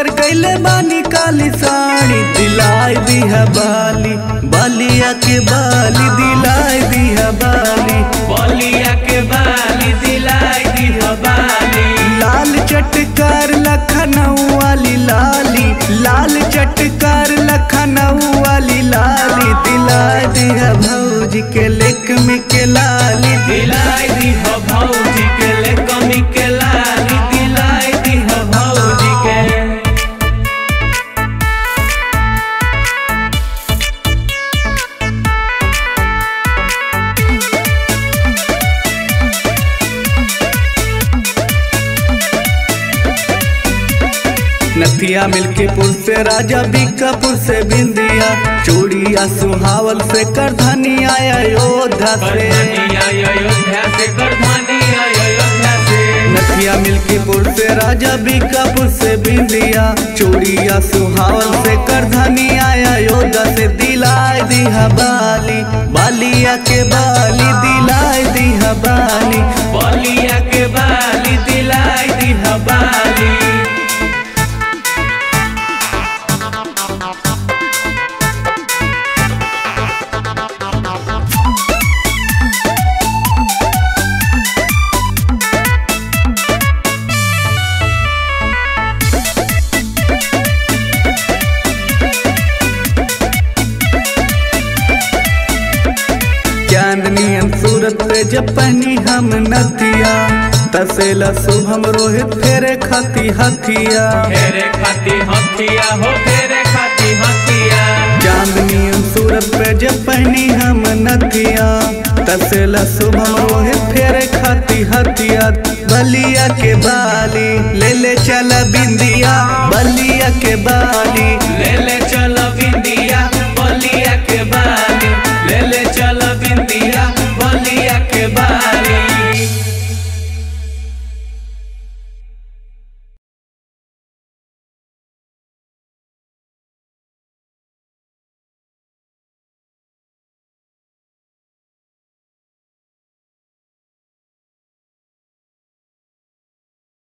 कर कैले बानी काली साड़ी दिलाई दिहा बाली बालिया के बाली दिलाई दिहा बाली बलिया के बाली दिलाई दी बाली लाल चटकार लखनऊ वाली लाली लाल चटकार लखनऊ वाली लाली दिलाई दिहा भौजी के लेक में के लाली दिलाई दी भौजी के ले कमी के लाली दिलाई दी भौजी के नथिया मिल्कीपुर से राजा बीकापुर से बिंदिया चूड़िया सुहावल से करधनी आया योद्धा से करधनी अयोध्या से करधनी अयोध्या से नथिया मिल्कीपुर से राजा बीकापुर से बिंदिया चूड़िया सुहावल से करधनी आया योद्धा से दिलाई दिहा बाली बालिया के बाली दिलाई दिहा बाली बलिया के बाली दिलाई दी बाली चांदनी सूरत पे जब पहनी हम नथिया तसेला शुभम रोहित फेरे खाती हथिया फेरे खाती हथिया हो फेरे खाती हथिया चांदनी सूरत पे जब पहनी हम नथिया तसेला शुभम रोहित फेरे खाती हथिया बलिया के बाली ले ले चला बिंदिया बलिया के बाली ले ले चलो बिंदिया